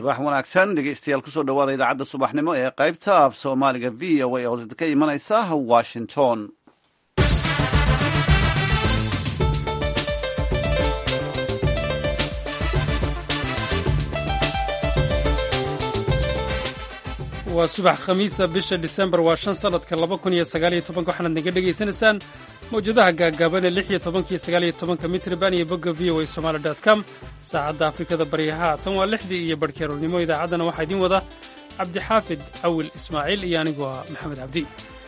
subax wanaagsan dhegeystayaal kusoo dhawaada idaacadda subaxnimo ee qaybta af soomaaliga v o a oo ka imanaysa washington waa subax khamiisa bisha disembar waa shan sanadka laba kun iyo sagaaliyo tobanka waxaanaad naga dhegaysanaysaan mawjadaha gaagaaban ee lix iyo tobankiyo sagaaliyo tobanka mitriban iyo bogga v o a somaali dot com saacadda afrikada baryaha tan waa lixdii iyo barhkeeroornimo idaacaddana waxaa idiin wada cabdixaafid cawil ismaaciil iyo anigu ah maxamed cabdi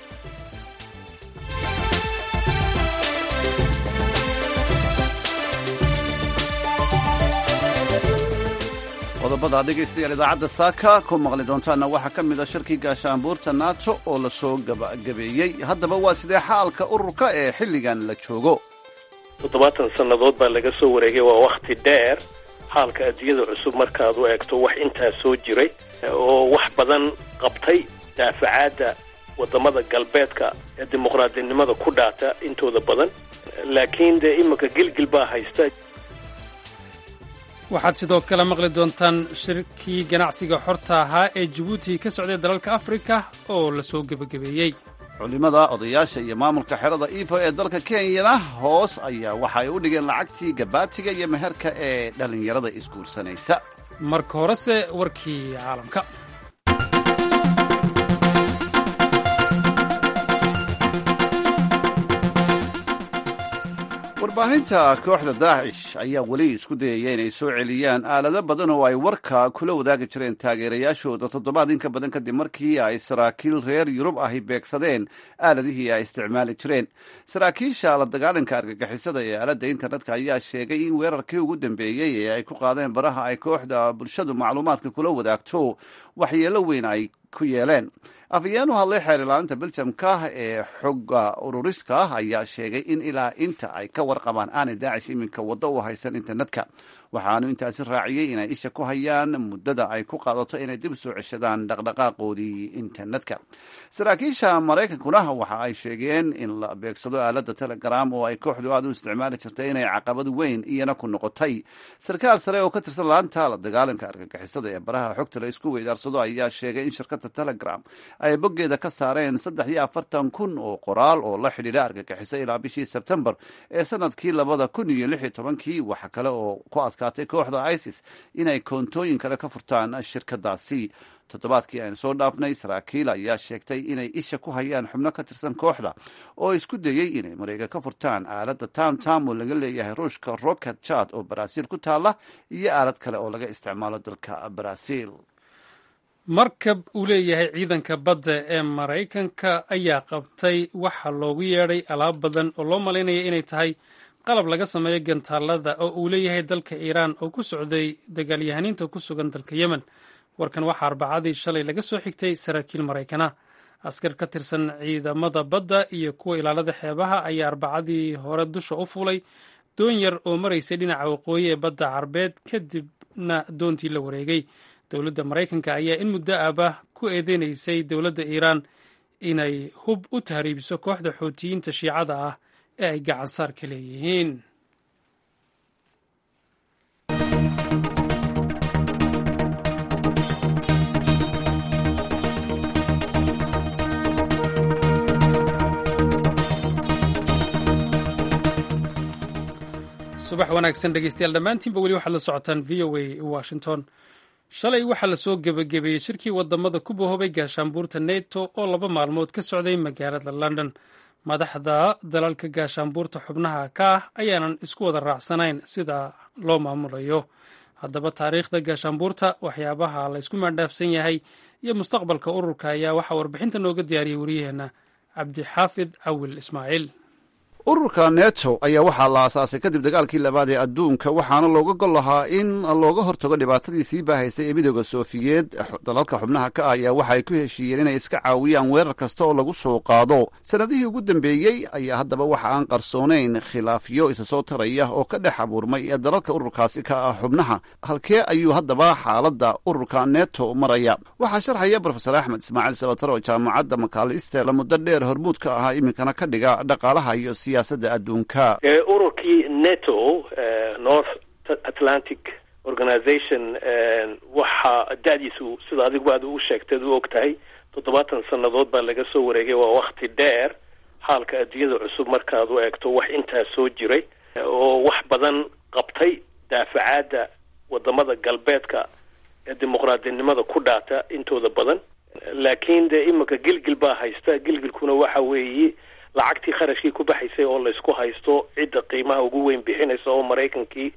qodobada dhegaystayaal idaacadda saaka ku maqli doontaana waxaa ka mid a shirkii gaashaanbuurta nato oo lasoo gabagabeeyey haddaba waa sidee xaalka ururka ee xilligan la joogo toddobaatan sannadood baa laga soo wareegay waa wakhti dheer xaalka adduunyada cusub markaad u eegto wax intaa soo jiray oo wax badan qabtay daafacaadda waddamada galbeedka ee dimuqraadinimada ku dhaata intooda badan laakiin dee iminka gilgil baa haysta waxaad sidoo kale maqli doontaan shirkii ganacsiga xorta ahaa ee jabuuti ka socday dalalka afrika oo lasoo gebagabeeyey culimada odayaasha iyo maamulka xerada ifo ee dalka kenyana hoos ayaa waxa ay u dhigeen lacagtii gabaatiga iyo meherka ee dhallinyarada isguursanaysa marka horese warkii caalamka warbaahinta kooxda daacish ayaa weli isku dayaya inay soo celiyaan aalado badan oo ay warka kula wadaagi jireen taageerayaashooda toddobaad in ka badan kadib markii ay saraakiil reer yurub ahi beegsadeen aaladihii ay isticmaali jireen saraakiisha la dagaalanka argagixisada ee aaladda internetka ayaa sheegay in weerarkii ugu dambeeyey ee ay ku qaadeen baraha ay kooxda bulshadu macluumaadka kula wadaagto waxyeelo weyn ay ku yeeleen afayeen u hadlay xeer ilaalinta beljamka ee xogga ururiska ayaa sheegay in ilaa inta ay ka warqabaan aanay daacish iminka waddo u haysan internetka waxaanu intaasi raaciyey inay isha ku hayaan muddada ay ku qaadato inay dib soo ceshadaan dhaqdhaqaaqoodii internetka saraakiisha maraykankuna waxa ay sheegeen in la beegsado aaladda telegram oo ay kooxdu aad u isticmaali jirtay inay caqabad weyn iyana ku noqotay sarkaal sare oo ka tirsan laanta la dagaalanka argagixisada ee baraha xogta la isku weydaarsado ayaa sheegay in shirkadda telegram ay boggeeda ka saareen saddex iyo afartan kun oo qoraal oo la xidhiidha argagixiso ilaa bishii sebtembar ee sanadkii labada kun iyo lix iyo tobankii waxa kale oo ku adkaatay kooxda isis inay koontooyin kale ka furtaan shirkadaasi toddobaadkii aynu soo dhaafnay saraakiil ayaa sheegtay inay isha ku hayaan xubno ka tirsan kooxda oo isku dayey inay mareega ka furtaan aaladda tamtam oo laga leeyahay ruushka rocket chat oo baraaziil ku taala iyo aalad kale oo laga isticmaalo dalka baraaziil markab uu leeyahay ciidanka badda ee maraykanka ayaa qabtay waxa loogu yeedhay alaab badan oo loo malaynaya inay tahay qalab laga sameeyo gantaalada oo uu leeyahay dalka iiraan oo ku socday dagaalyahaniinta ku sugan dalka yemen warkan waxaa arbacadii shalay laga soo xigtay saraakiil maraykana askar ka tirsan ciidamada badda iyo kuwa ilaalada xeebaha ayaa arbacadii hore dusha u fuulay doon yar oo maraysay dhinaca waqooyi ee badda carbeed kadibna doontii la wareegay dowladda maraykanka ayaa in muddo ahba ku eedeynaysay dowladda iiraan inay hub u tahriibiso kooxda xootiyiinta shiicada ah ee ay gacan saar ka leeyihiin subax wanaagsan dhegeystayaal dhammaantiinba weli waxaad la socotaan v o a washington shalay waxaa lasoo gebagabeeyey shirkii wadamada ku bahoobay gaashaanbuurta neto oo laba maalmood ka socday magaalada london madaxda dalalka gaashaanbuurta xubnaha ka ah ayaanan isku wada raacsanayn sida loo maamulayo haddaba taariikhda gaashaanbuurta waxyaabaha la ysku maandhaafsan yahay iyo mustaqbalka ururka ayaa waxaa warbixinta nooga diyaariyey wariyaheenna cabdixaafid cawil ismaaciil ururka neto ayaa waxaa la aasaasay kadib dagaalkii labaad ee adduunka waxaana looga gol lahaa in looga hortago dhibaatadii sii baahaysay ee midooda soofiyeed dalalka xubnaha ka ah ayaa waxa ay ku heshiiyeen inay iska caawiyaan weerar kasta oo lagu soo qaado sanadihii ugu dambeeyey ayaa haddaba waxa aan qarsoonayn khilaafyo isa soo taraya oo ka dhex abuurmay ee dalalka ururkaasi ka ah xubnaha halkee ayuu haddaba xaaladda ururka neto maraya waxaa sharxaya brofesor axmed ismaaciil sabatar oo jaamacadda makaalister muddo dheer hormuud ka ahaa iminkana ka dhiga dhaqaalaha iyo ururkii neto north atlantic organization waxa da-diisu sida adiguba aad u sheegteed u og tahay toddobaatan sannadood baa laga soo wareegay waa wakti dheer xaalka adduunyada cusub markaad u eegto wax intaa soo jiray oo wax badan qabtay daafacaadda wadamada galbeedka ee dimuqraadinimada ku dhaata intooda badan laakiin dee iminka gilgil baa haysta gilgilkuna waxa weeye lacagtii kharashkii ku baxaysay oo laysku haysto cidda qiimaha ugu weyn bixinaysa oo maraykankii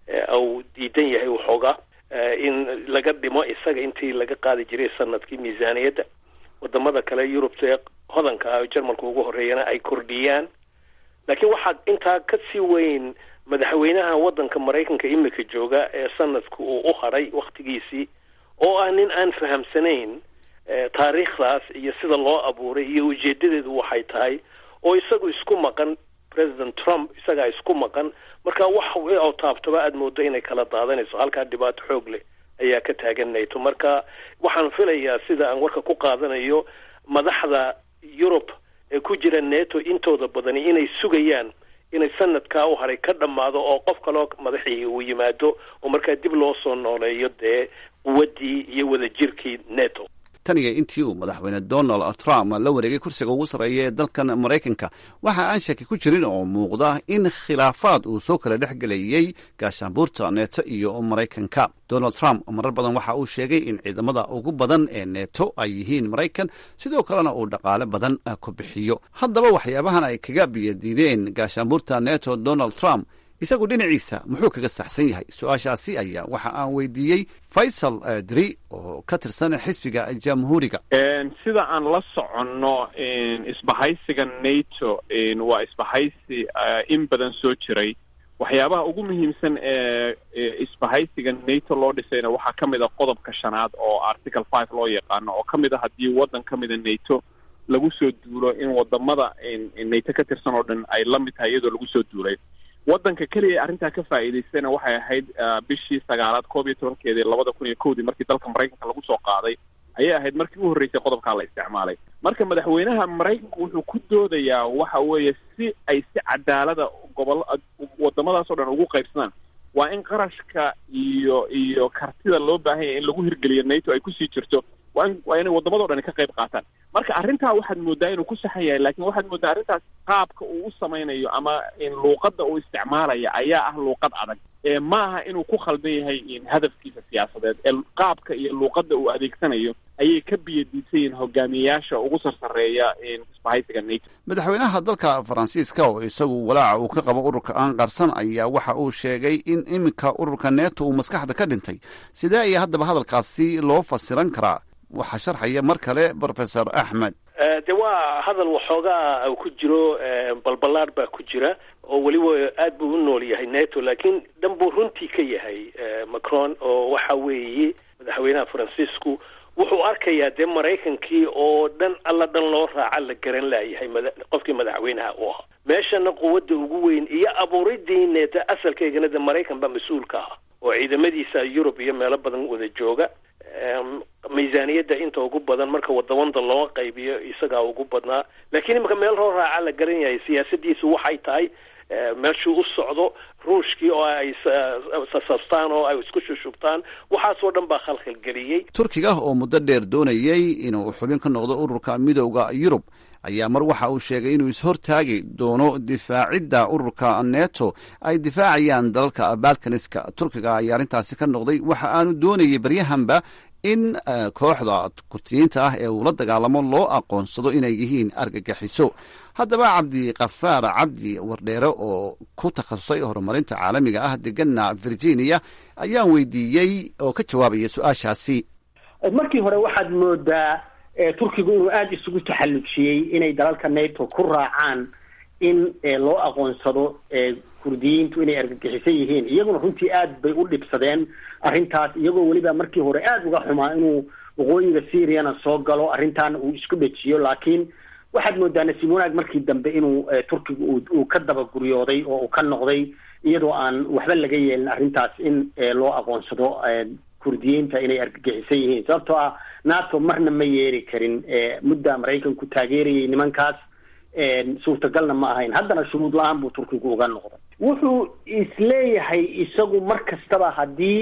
uu diidan yahay waxoogaa in laga dhimo isaga intii laga qaadi jiray sanadkii miisaaniyadda wadamada kale yurubta ee hodanka ah jarmalka ugu horreeyana ay kordhiyaan laakiin waxaa intaa ka sii weyn madaxweynaha waddanka maraykanka imika jooga ee sanadka uu u hadhay wakhtigiisii oo ah nin aan fahamsanayn taariikhdaas iyo sida loo abuuray iyo ujeedadeedu waxay tahay oo isagu isku maqan president trump isagaa isku maqan marka wax oo taabtaba aada moodo inay kala daadanayso halkaa dhibaato xoog leh ayaa ka taagan nato marka waxaan filayaa sida aan warka ku qaadanayo madaxda yurub ee ku jira neto intooda badani inay sugayaan inay sanadkaa u haray ka dhammaado oo qof kaloo madaxii uu yimaado oo markaa dib loo soo nooleeyo dee quwaddii iyo wadajirkii neto tan iyo intii uu madaxweyne donald trump la wareegay kursiga ugu sarreeya ee dalkan maraykanka waxa aan shaki ku jirin oo muuqda in khilaafaad uu soo kala dhex gelayey gaashaanbuurta neeto iyo maraykanka donald trump marar badan waxa uu sheegay in ciidamada ugu badan ee neeto ay yihiin maraykan sidoo kalena uu dhaqaale badan ku bixiyo haddaba waxyaabahan ay kaga biyadiideen gaashaanbuurta neto donald trump isagu dhinaciisa muxuu kaga saxsan yahay su-aashaasi ayaa waxa aan weydiiyey faysal dri oo ka tirsan xisbiga jamhuuriga sida aan la soconno isbahaysiga nato waa isbahaysi in badan soo jiray waxyaabaha ugu muhiimsan ee isbahaysiga nato loo dhisayna waxaa ka mid a qodobka shanaad oo article five loo yaqaano oo ka mid a haddii waddan ka mida nato lagu soo duulo in wadamada nato ka tirsan oo dhan ay la mid tahay iyadoo lagu soo duulay waddanka keliya arrintaa ka faa'iidaystayna waxay ahayd bishii sagaalaad koob iyo tobankeedii labada kun iyo kowdii markii dalka maraykanka lagu soo qaaday ayay ahayd markii u horreysay qodobkaa la isticmaalay marka madaxweynaha maraykanku wuxuu ku doodayaa waxa weeye si ay si cadaalada gobol wadamadaas oo dhan ugu qaybsadaan waa in qarashka iyo iyo kartida loo baahan yahay in lagu hirgeliyo nato ay kusii jirto waa in waa inay waddamadao dhan ka qayb qaataan marka arrintaa waxaad moodaa inuu ku saxan yahay laakiin waxaad moodaa arrintaas qaabka uu u samaynayo ama luuqadda uu isticmaalaya ayaa ah luuqad adag ee ma aha inuu ku khaldan yahay hadafkiisa siyaasadeed ee qaabka iyo luuqadda uu adeegsanayo ayay ka biyadiisan yihiin hogaamiyayaasha ugu sarsareeya isbahaysiga nato madaxweynaha dalka faransiiska oo isagu walaaca uu ka qabo ururka aan qarsan ayaa waxa uu sheegay in iminka ururka neto uu maskaxda ka dhintay sidee ayaa haddaba hadalkaasi loo fasiran karaa waxaa sharxaya mar kale professor axmed de waa hadal waxoogaa ku jiro balballaad baa ku jira oo weliba aad buu u nool yahay neto laakiin dhan buu runtii ka yahay macron oo waxa weeye madaxweynaha faransiisku wuxuu arkayaa dee maraykankii oo dhan alla dhan loo raaca la garan laayahay qofkii madaxweynaha u ahaa meeshana quwadda ugu weyn iyo abuuridii neto asalkeygana de maraykan baa mas-uulka ah oo ciidamadiisa yurub iyo meelo badan wada jooga miisaaniyadda inta ugu badan marka wadawanda loo qaybiyo isagaa ugu badnaa laakiin imanka meel roo raaca la garan yahay siyaasadiisu waxay tahay meeshuu u socdo ruushkii oo ay sasastaan oo ay isku shushubtaan waxaasoo dhan baa khalkhalgeliyey turkiga oo muddo dheer doonayey inuu xubin ka noqdo ururka midowda yurub ayaa mar waxa uu sheegay inuu ishortaagi doono difaacidda ururka neto ay difaacayaan dalalka balkaniska turkiga ayaa arrintaasi ka noqday waxa aanu doonayay baryahanba in kooxda kurtiyiinta ah ee uu la dagaalamo loo aqoonsado inay yihiin argagixiso haddaba cabdikafaar cabdi wardheere oo ku takhasusay horumarinta caalamiga ah degana virginia ayaan weydiiyey oo ka jawaabaya su-aashaasi markii hore waxaad moodaa turkigu inuu aada isugu taxallujiyey inay dalalka nato ku raacaan in loo aqoonsado kurdiyiintu inay argagixisan yihiin iyaguna runtii aad bay u dhibsadeen arrintaas iyagoo weliba markii hore aada uga xumaa inuu waqooyiga syriana soo galo arrintaana uu isku dhejiyo laakiin waxaad moodaa nasiim wanaag markii dambe inuu turkigu uu ka dabaguriyooday oo uu ka noqday iyadoo aan waxba laga yeelin arrintaas in loo aqoonsado kurdiyiinta inay argagixisan yihiin sababtoo ah nato marna ma yeeri karin mudda maraykanku taageerayay nimankaas suurtagalna ma ahayn haddana shuruud la-aan buu turkigu uga noqday wuxuu isleeyahay isagu mar kastaba haddii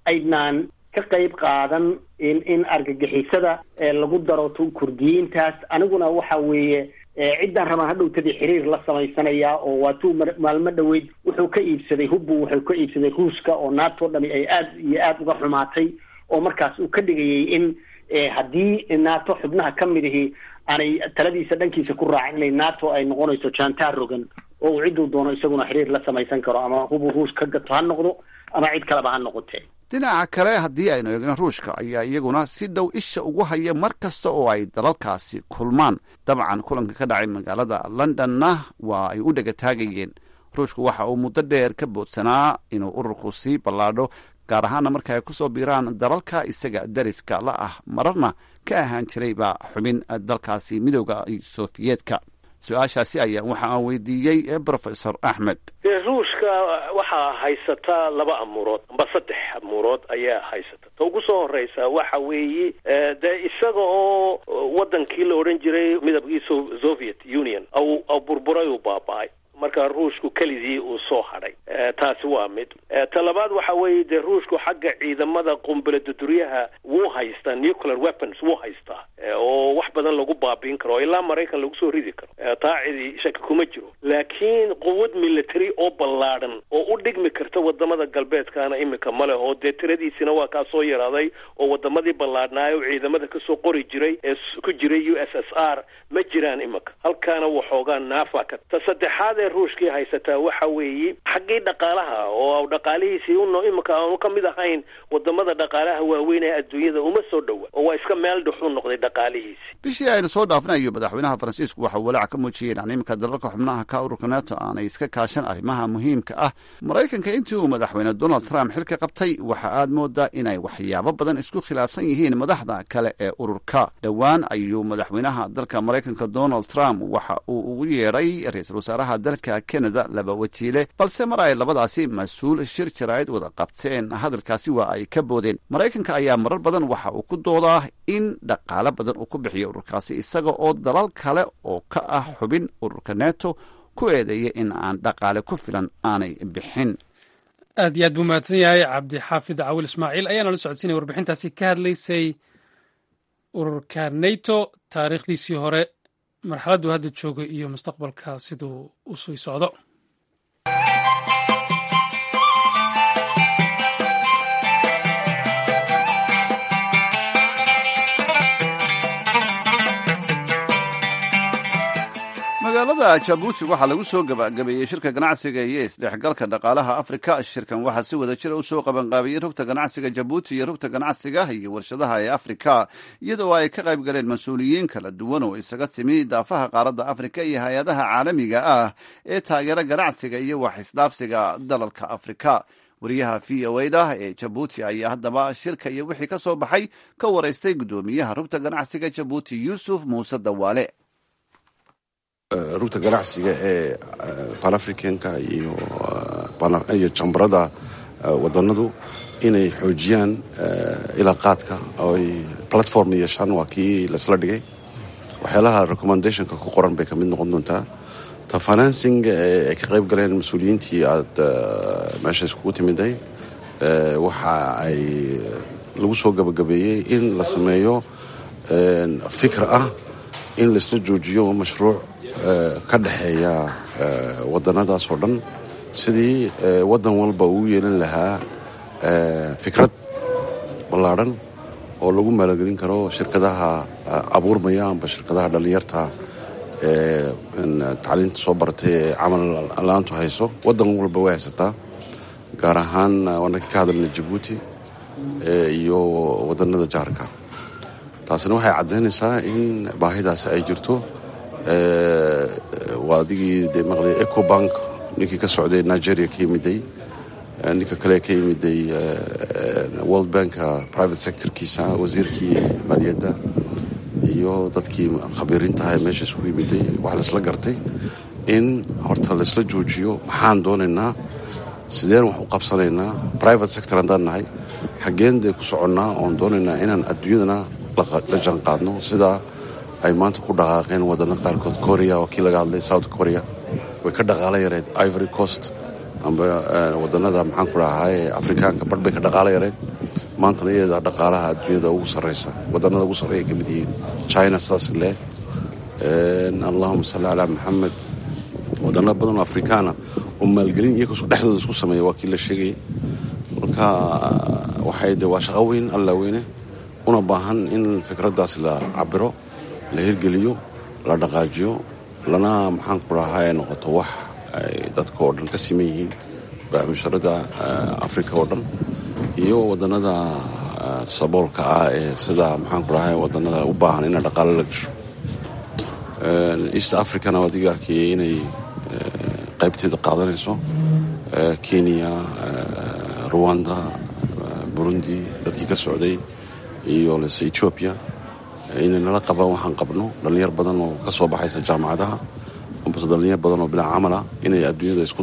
aydnaan ka qayb qaadan in in argagixisada lagu daro kurdiyiintaas aniguna waxa weeye ciddaan rabaan hadhowtadii xiriir la samaysanayaa oo waatuu maalmo dhoweyd wuxuu ka iibsaday hubbu wuxuu ka iibsaday ruushka oo nato dhami ay aad iyo aada uga xumaatay oo markaas uu ka dhigayay in haddii nato xubnaha ka mid ihi aanay taladiisa dhankiisa ku raacin inay nato ay noqonayso jantar rogan oo uu cidduu doono isaguna xiriir la samaysan karo ama hubu ruush ka gato ha noqdo ama cid kaleba ha noqotee dhinaca kale haddii aynu eegno ruushka ayaa iyaguna si dhow isha ugu haya mar kasta oo ay dalalkaasi kulmaan dabcan kulanka ka dhacay magaalada londonna waa ay u dhega taagayeen ruushku waxa uu muddo dheer ka boodsanaa inuu ururku sii ballaadho gaar ahaana marka ay kusoo biiraan dalalka isaga dariska la ah mararna ka ahaan jirayba xubin dalkaasi midooda sofiyeetka su-aashaasi ayaa waxa aan weydiiyey professor axmed ruushka waxaa haysataa laba amuurood amba saddex amuurood ayaa haysata ta ugu soo horeysa waxa weeye dee isaga oo wadankii la odhan jiray midabkii soviet union au burburay uu baaba-ay marka ruushku keligii uu soo hadhay taasi waa mid ta labaad waxa weeye dee ruushku xagga ciidamada qumbuladuduryaha wuu haystaa nuclear weapons wuu haystaa oo wax badan lagu baabiin karo oo ilaa maraykan lagu soo ridi karo taa cidi shaki kuma jiro laakiin quwad military oo ballaadhan oo u dhigmi karta wadamada galbeedkaana iminka ma leh oo dee tiradiisina waa kaa soo yaraaday oo wadamadii ballaadhnaayo ciidamada kasoo qori jiray ee ku jiray u s s r ma jiraan iminka halkaana waxoogaa naafa ka ta saddexaad ee ruushkii haysataa waxa weeye xaggii dhaqaalaha oo dhaqaalihiisii un iminka aanu ka mid ahayn wadamada dhaqaalaha waaweyn ee adduunyada uma soo dhowa oo waa iska meel dhuxu noqday dhaqaalihiisi bishii aynu soo dhaafnayo madaxweynaha faransiisku waxa walaac ka muujiyeen aan iminka dalalka xubnaha ka ururka nato aanay iska kaashan arrimaha muhiimka ah maraykanka intii uu madaxweyne donald trump xilka qabtay waxa aad moodaa inay waxyaabo badan isku khilaafsan yihiin madaxda kale ee ururka dhowaan ayuu madaxweynaha dalka maraykanka donald trump waxa uu ugu yeedhay ra-iisul wasaaraha dalka canada laba wajiile balse mar ay labadaasi mas-uul shir jaraa'id wada qabteen hadalkaasi waa ay ka boodeen maraykanka ayaa marar badan waxa uu ku doodaa in dhaqaale badan uu ku bixiyo ururkaasi isaga oo dalal kale oo ka ah xubin ururka neto ku eedeeya in aan dhaqaale ku filan aanay bixin aad iyo aad buu mahadsan yahay cabdixaafid cawil ismaaciil ayaana la socodsiinaya warbixintaasi ka hadlaysay ururka nato taariikhdiisii hore marxaladdu hadda jooga iyo mustaqbalka siduu u sii socdo magaalada jabuuti waxaa lagu soo gabagabeeyey shirka ganacsiga iyo isdhexgalka dhaqaalaha afrika shirkan waxaa si wada jira usoo qabanqaabiyey rugta ganacsiga jabuuti iyo rugta ganacsiga iyo warshadaha ee afrika iyadoo ay ka qayb galeen mas-uuliyiin kala duwan oo isaga timi daafaha qaaradda afrika iyo hay-adaha caalamiga ah ee taageera ganacsiga iyo wax isdhaafsiga dalalka afrika wariyaha v o da ee jabuuti ayaa haddaba shirka iyo wixii ka soo baxay ka waraystay guddoomiyaha rugta ganacsiga jabuuti yuusuf muuse dawaale rugta ganacsiga ee banafricanka iyo jambarada wadanadu inay xoojiyaan ilaaqaadka oo ay platform yeeshaan waa kii laisla dhigay waxyaalaha recommendationka ku qoran bay ka mid noqon doontaa ta financing ay ka qayb galeen mas-uuliyiintii aada meesha iskugu timiday waxa ay lagu soo gabagabeeyey in la sameeyo fikr ah in laisla joojiyo mashruuc ka dhexeeya wadanadaas oo dhan sidii wadan walba uu yeelan lahaa fikrad ballaadhan oo lagu maalgelin karo shirkadaha abuurmaya amba shirkadaha dhallinyarta ee tacliinta soo baratay ee camal la-aantu hayso wadan walba way haysataa gaar ahaan waana ka hadalna jabuuti iyo wadanada jaarka taasina waxay caddaynaysaa in baahidaasi ay jirto waa adigii de maqlay ecobank ninkii ka socday nigeria ka yimiday ninka kale ka yimiday world banka private sectorkiisa wasiirkii maaliyadda iyo dadkii khabiiriintaha meesha isku yimiday waxaa laisla gartay in horta laisla joojiyo maxaan doonaynaa sideen wax u qabsanaynaa private sector haddaan nahay xaggeen dee ku soconnaa oon doonaynaa inaan adduunyadana la jaan qaadno sidaa ay maanta ku dhaqaaqeen wadana qaarkood korea oo kii laga hadlay south korea way ka dhaqaalo yareed ivory coast amba wadanada maxaan ku dhahay afrikaanka barh bay ka dhaqaalo yareed maantana iyada dhaqaalaha adduunyada ugu sarraysa wadanada ugu sarreeya ka mid yihiin china saas leh allahuma salli calaa maxamed wadano badan oo afrikaana oo maalgelin iyaga dhexdooda isku sameeya waa kii la sheegaya marka waxay de waa shaqo weyn alla weyne una baahan in fikraddaas la cabiro la hirgeliyo la dhaqaajiyo lana maxaan ku dhahaa ay noqoto wax ay dadka oo dhan ka siman yihiin musharada africa oo dhan iyo wadanada saboolka ah ee sida maxaan ku dhahay wadanada u baahan ina dhaqaalo la gasho east africana waad iga arkayay inay qaybteeda qaadanayso kenya ruwanda burundi dadkii ka socday iyo lese ethoobia inay nala qabaan waxaan qabno dhallinyar badan oo ka soo baxaysa jaamacadaha ambase dhallinyar badan oo bilaa camala inay adduunyada isku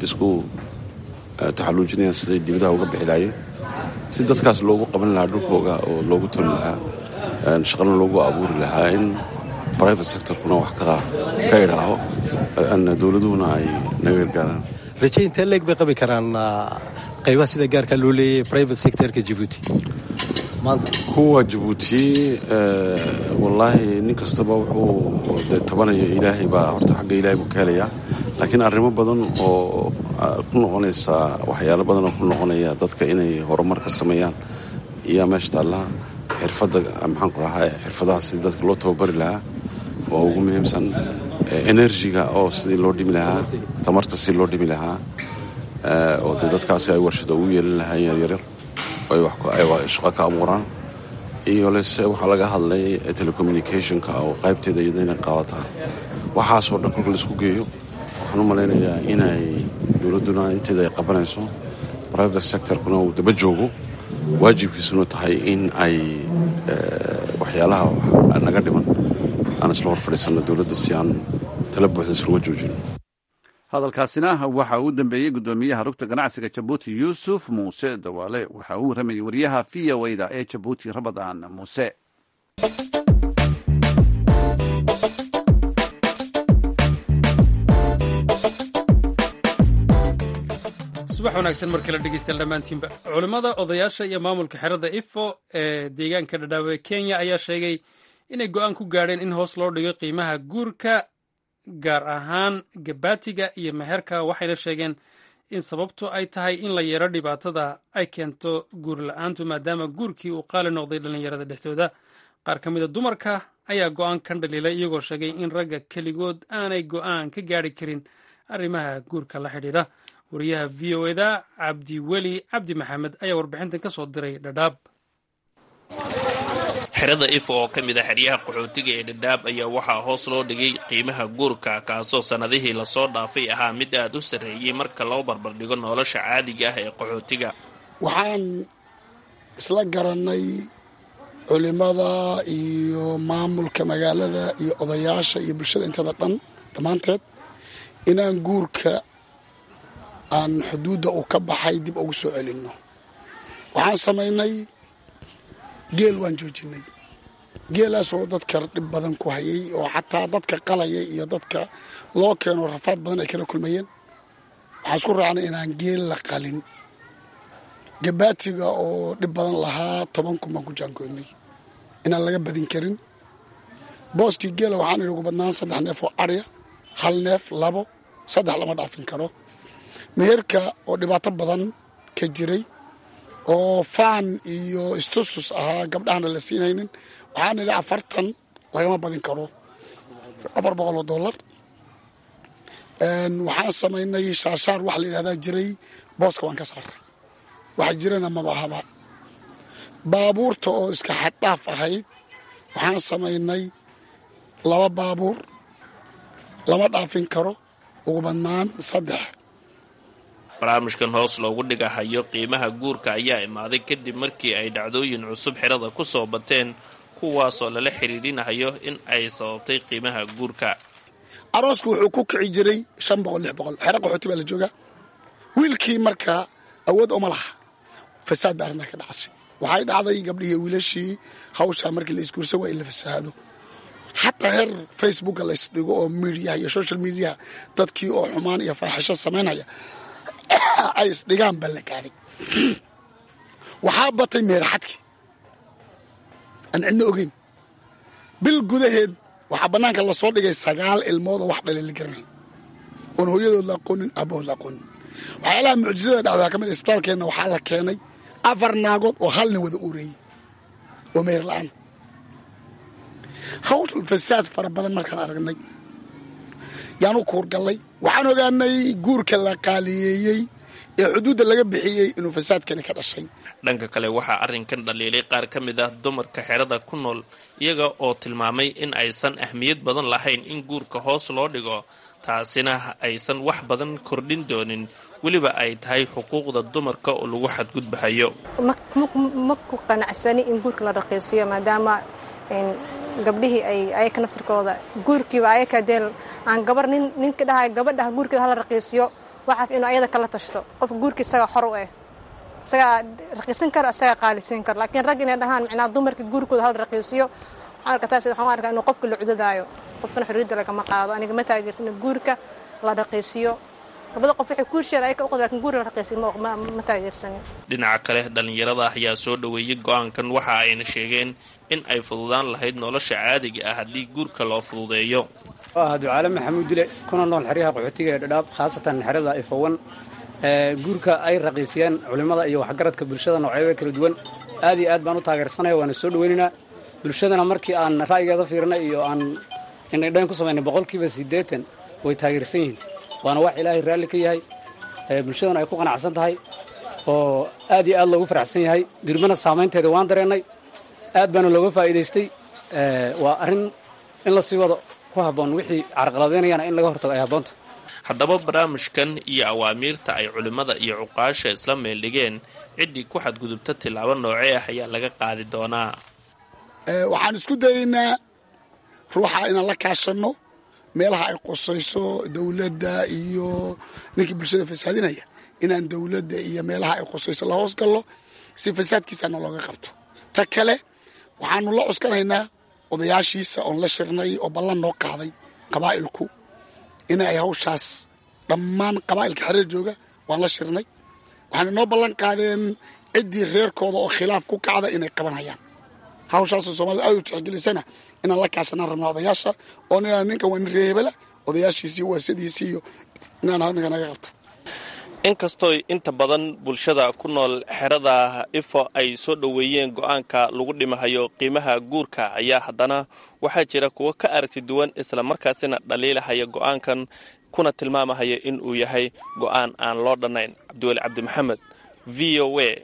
taxalluujinayaan siday dibadaha uga bixi laayeen si dadkaas loogu qaban lahaa dhulkooga oo loogu toli lahaa shaqana loogu abuuri lahaa in private sectorkuna wax ka idhaaho dowladuhuna ay naga gargaaraan raje intee leeg bay qabi karaan qaybaha sida gaarkaa loo leeyay private sectorka jabuuti maanta kuwa jabuuti wallaahi nin kastaba wuxuu de tabanayo ilaahay baa horta xagga ilaahay buu ka helayaa laakiin arrimo badan oo ku noqonaysa waxyaalo badan oo ku noqonaya dadka inay horumar ka sameeyaan iyaa meesha taallaa xirfadda maxaan ku dhahaa xirfadaha sidii dadka loo tababari lahaa waa ugu muhiimsan enerjiga oo sidii loo dhimi lahaa tamarta sidii loo dhimi lahaa oo dee dadkaasi ay warshada ugu yeelin lahaayeen yaryar ay shaqo ka abuuraan iyo lese waxaa laga hadlay telecommunicationka oo qaybteeda iyada inay qaadataan waxaasoo dhan kolka laisku geeyo waxaan u malaynayaa inay dowladduna inteeda ay qabanayso private sectorkuna uu daba joogo waajibkiisuna tahay in ay waxyaalaha naga dhiman aan isla hor fadhiisanno dowladda si aan tala buuxda isluga joojino hadalkaasina waxa uu dambeeyey guddoomiyaha rugta ganacsiga jabuuti yuusuf muuse dawaale waxa uu waramayey wariyaha v o da ee jabuuti rabadaan muuse subax wanaagsan mar kale dhegeystayaal dhammaantiinba culimmada odayaasha iyo maamulka xerada ifo ee deegaanka dhadhaawe kenya ayaa sheegay inay go-aan ku gaadheen in hoos loo dhigo qiimaha guurka gaar ahaan gabaatiga iyo meherka waxayna sheegeen in sababtu ay tahay in la yeero dhibaatada ay keento guur la-aantu maadaama guurkii uu qaali noqday dhallinyarada dhexdooda qaar ka mida dumarka ayaa go-aan kan dhaliilay iyagoo sheegay in ragga keligood aanay go-aan ka gaari karin arrimaha guurka la xidhiidha wariyaha v o eda cabdiweli cabdi maxamed ayaa warbixintan ka soo diray dhadhaab xerada if oo ka mid a xeryaha qaxootiga ee dhadhaab ayaa waxaa hoos loo dhigay qiimaha guurka kaasoo sannadihii lasoo dhaafay ahaa mid aad u sarreeyey marka loo barbardhigo nolosha caadiga ah ee qaxootiga waxaan isla garannay culimada iyo maamulka magaalada iyo odayaasha iyo bulshada intada dhan dhammaanteed inaan guurka aan xuduudda uu ka baxay dib ugu soo celinno waxaan samaynay geel waan joojinay geelaasoo dadka dhib badan ku hayay oo xataa dadka qalaya iyo dadka loo keeno rafaad badan ay kala kulmayeen waxaan isku raacnay inaan geel la qalin gabaatiga oo dhib badan lahaa toban kun baan ku jaangoynay inaan laga badin karin booskii geela waxaan idhi ugu badnaan saddex neef oo arya hal neef labo saddex lama dhaafin karo meherka oo dhibaato badan ka jiray oo faan iyo istusus ahaa gabdhahana la siinaynin waxaan idhi afartan lagama badin karo afar boqol oo dollar waxaan samaynay shaashaar waxa la yidhahdaa jiray booska waan ka saaray waxa jirana maba ahaba baabuurta oo iska xaddhaaf ahayd waxaan samaynay laba baabuur lama dhaafin karo ugu badnaan saddex barnaamijkan hoos loogu dhigahayo qiimaha guurka ayaa imaaday kadib markii ay dhacdooyin cusub xerada ku soo bateen kuwaasoo lala xiriirinayo in ay sababtay qiimaha guurka arooska wuxuu ku kici jiray shan boqol lix boqol xero qaxooti baa la joogaa wiilkii markaa awood uma laha fasaad baa arrintaa ka dhacashay waxay dhacday gabdhihii wiilashii hawshaa markii la isguursa waa in la fasahaado xataa heer facebooka la ysdhigo oo midiyaha iyo social mediaha dadkii oo xumaan iyo faaxisho samaynaya ay isdhigaan baa la gaadhay waxaa batay meeraxadkii aan cidna ogeyn bil gudaheed waxaa bannaanka lasoo dhigay sagaal ilmood oo wax dhalay la garanayn oon hooyadood la aqoonin aabahood la aqoonin waxyaalaha mucjisada dhacdaa ka mid isbitaalkeenna waxaa la keenay afar naagood oo hal nin wada uureeyey oo meher la-aan hawl fasaad fara badan markaan aragnay yaan u kuurgallay waxaan ogaanay guurka la qaaliyeeyey ee xuduudda laga bixiyey inuu fasaadkani ka dhashay dhanka kale waxaa arrinkan dhaliilay qaar ka mid ah dumarka xerada ku nool iyaga oo tilmaamay in aysan ahmiyad badan lahayn in guurka hoos loo dhigo taasina aysan wax badan kordhin doonin weliba ay tahay xuquuqda dumarka oo lagu xadgudbahayo ma ku qanacsani in guurka la raqiisiyo maadaama gabdhihii ay ayaka naftirkooda guurkiiba ayaka dee aan gabar nin ninka dhahay gabadhaha guurkeeda hala raqiisiyo waxaaf inuu ayada kala tashto qofka guurka isagaa xor u eh isagaa raqiisan kara isagaa qaalisan kara laakiin rag inay dhahaan micnaa dumarka guurkooda hala raqiisiyo waxaan arkaa taas waxaan arkaa inuu qofka la cudadaayo qofkana xorriyadda lagama qaado aniga ma taageersan in guurka la raqiisiyo labada qof waxay kuursheeda ayaka uqad lakin guurka la raqiisiyo ma taageersanin dhinaca kale dhallinyarada ayaa soo dhoweeyey go-aankan waxa ayna sheegeen in ay fududaan lahayd nolosha caadiga ah haddii guurka loo fududeeyo ah ducaale maxamuud dile kuna nool xeryaha qaxootiga ee dhadhaab khaasatan xerada ifowan guurka ay raqiisiyeen culimmada iyo waxgaradka bulshada noocyada kala duwan aad iyo aad baan u taageersanaya waana soo dhoweynaynaa bulshadana markii aan ra'yigeeda fiirnay iyo aan indhaydhayn ku samaynay boqolkiiba siddeetan way taageersan yihiin waana wax ilaahay raalli ka yahay bulshadana ay ku qanacsan tahay oo aad iyo aad loogu faraxsan yahay dirbana saamaynteeda waan dareennay aad baana looga faa'iidaystay waa arrin in la sii wado ku habboon wixii carqaladeynayana in laga hortago ay habboonta haddaba barnaamijkan iyo awaamiirta ay culimmada iyo cuqaasha isla meeldhigeen ciddii ku xadgudubta tillaabo noocee ah ayaa laga qaadi doonaa waxaan isku dayaynaa ruuxa inaan la kaashanno meelaha ay qusayso dowladda iyo ninkii bulshada fasaadinaya inaan dowladda iyo meelaha ay qusayso la hoos gallo si fasaadkiisana looga qabto ta kale waxaanu la cuskanaynaa odayaashiisa oon la shirnay oo ballan noo qaaday qabaa'ilku in ay hawshaas dhammaan qabaa'ilka xereer jooga waan la shirnay waxaana noo ballan qaadeen ciddii reerkooda oo khilaaf ku kacda inay qabanayaan hawshaasoo soomaalida aad u tixgelisana inaan la kaashanaan rabnaa odayaasha oo inaan ninkan waa nin reehebela odayaashiisii waasadiisii iyo inaan ninka naga qabta inkastooy inta badan bulshada ku nool xerada ifo ay soo dhoweeyeen go-aanka lagu dhimahayo qiimaha guurka ayaa haddana waxaa jira kuwo ka aragti duwan isla markaasina dhaliilahaya go-aankan kuna tilmaamahaya in uu yahay go-aan aan loo dhannayn cabdiweli cabdimaxamed v o a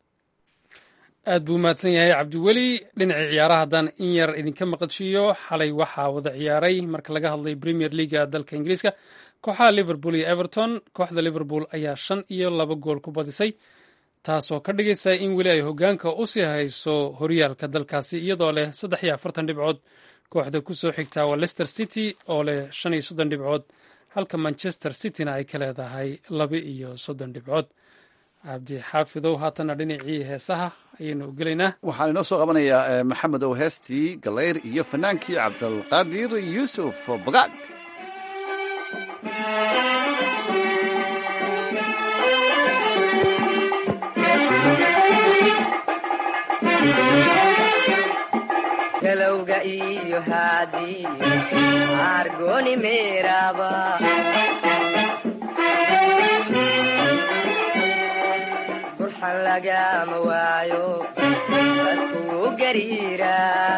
aad buu mahadsan yahay cabdiweli dhinacii ciyaaraha haddaan in yar idinka maqashiiyo xalay waxaa wada ciyaaray marka laga hadlay premier leaga dalka ingiriiska kooxaha liverpool iyo everton kooxda liverpool ayaa shan iyo laba gool ku badisay taasoo ka dhigaysa in weli ay hogaanka u sii hayso horyaalka dalkaasi iyadoo leh saddex iyo afartan dhibcood kooxda ku soo xigtaa waa leicester city oo leh shan iyo soddon dhibcood halka manchester cityna ay ka leedahay laba iyo soddon dhibcood cabdi xaafidow haatanna dhinacii heesaha ayaynu gelaynaa waxaan inoo soo qabanayaa maxamed ow heestii galeyr iyo fanaankii cabdilqaadir yuusuf bagaag galowga iyo haadiyo argoni meeraba burxan lagama waayo dadkuu gariira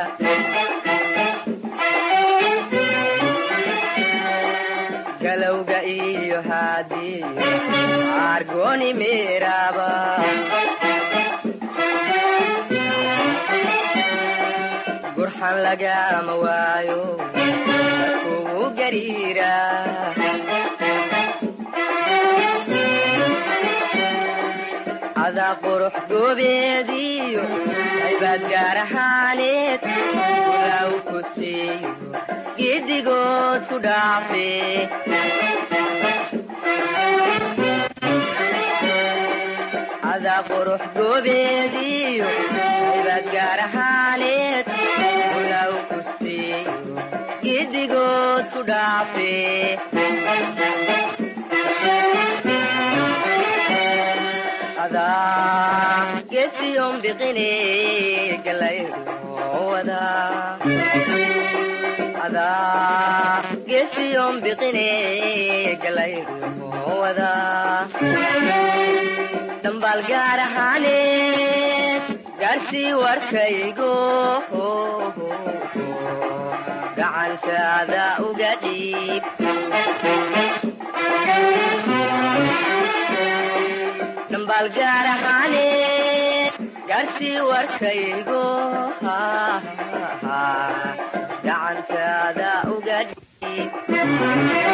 galowga iyo haadiyo argoni meeraba burxan lagama waayo dadkuu gariira adaa qurux goobeediyo aybaad gaar ahaaneed ulaaw ku siiyo giddigood ku dhaafe adaa qurux goobeediyo aybaad gaar ahaaneed ulaaw ku siiyo giddigood ku dhaafe adaa geesiyon biqine galayruwada adaa geesiyon biqine galayruwada dhambaal gaar ahaaneed gaarsii warkaygo gacantaada uga dhiib dhambaal gaar ahaaneed gaarsii warkaygo gacantaada uga dhiib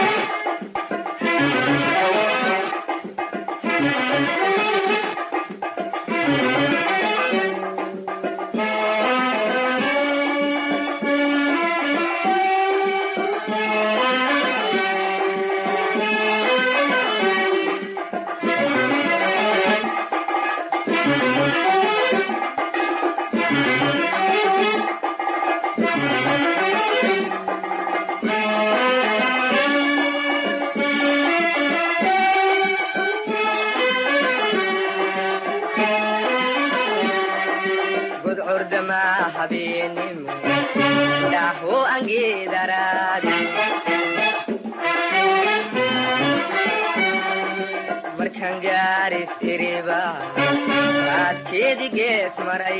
gudcurdama habeenimo dhaho angeedaraadi markaan gaaris iriba raadkeedi gees maray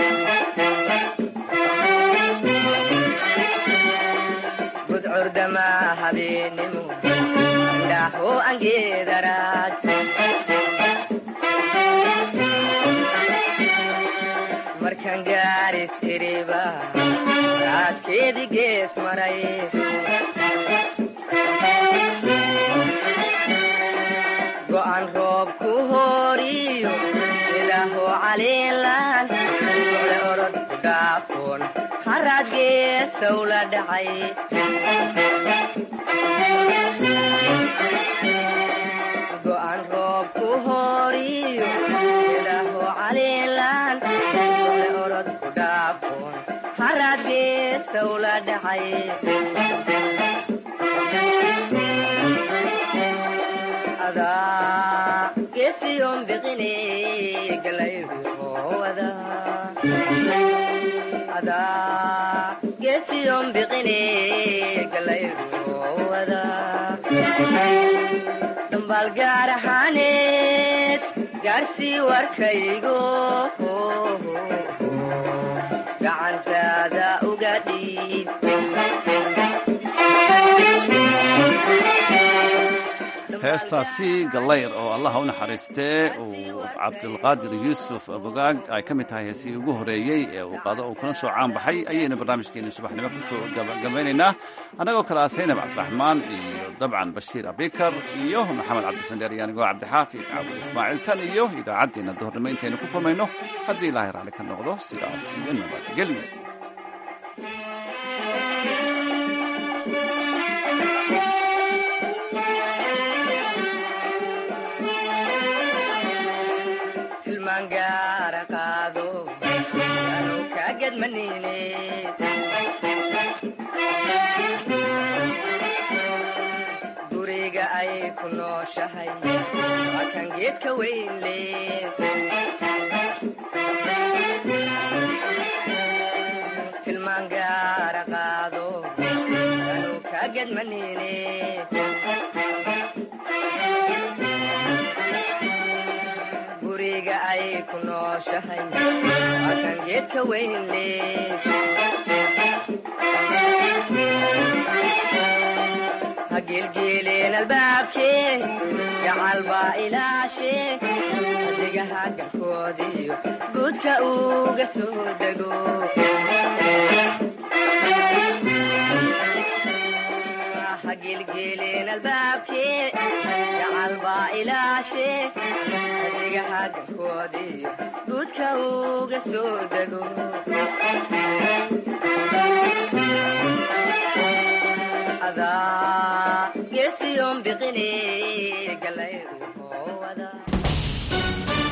gudcurdama habeenimo dhaho angeedaraad markaan gaaris iriba raadkeedi gees maray go'an roob ku horiyo ilaaho caliilan ole orod ku dhaafoon haraad geestow la dhacay go'an roob ku horiyo ilaaho caliilan ole orod ku dhaafoon haraad geestow la dhacay adaa geesiyon biqine galayruwada adaa geesiyon biqine galayruwada dhambaal gaar ahaaneed gaarsii warkaygo gacantaada uga dhiib heestaasi gallayr oo allaha u naxariistee uu cabdilqaadir yuusuf bogaag ay ka mid tahay heesihii ugu horeeyey ee uu qaado uu kuna soo caan baxay ayaynu barnaamijkeeni subaxnimo ku soo gabagabaynaynaa annagoo kale ah saynab cabdiraxmaan iyo dabcan bashiir abikar iyo maxamed cabdisandheer iyo anigoo cabdixaafid caabud ismaaciil tan iyo idaacaddeenna duhurnimo intaynu ku kulmayno haddii ilaahay raalli ka noqdo sidaas iyo nabadgelyo tilmaan gaara qaado anu kaagedmanine guriga ay ku nooshahay waa kan geedka weyn leed tilmaan gaara qaado anu kaagedmanine guriga ay ku nooshahay waa kan geedka weyn leed ha gelgeeleen albaabkee gacal baa ilaashe adigaha galkoodiyo guudka uga soo dego ha gelgeeleen albaabkee gacal baa ilaashe adigaha galkoodiyo guudka uga soo dego adaa geesiyon biqine galayru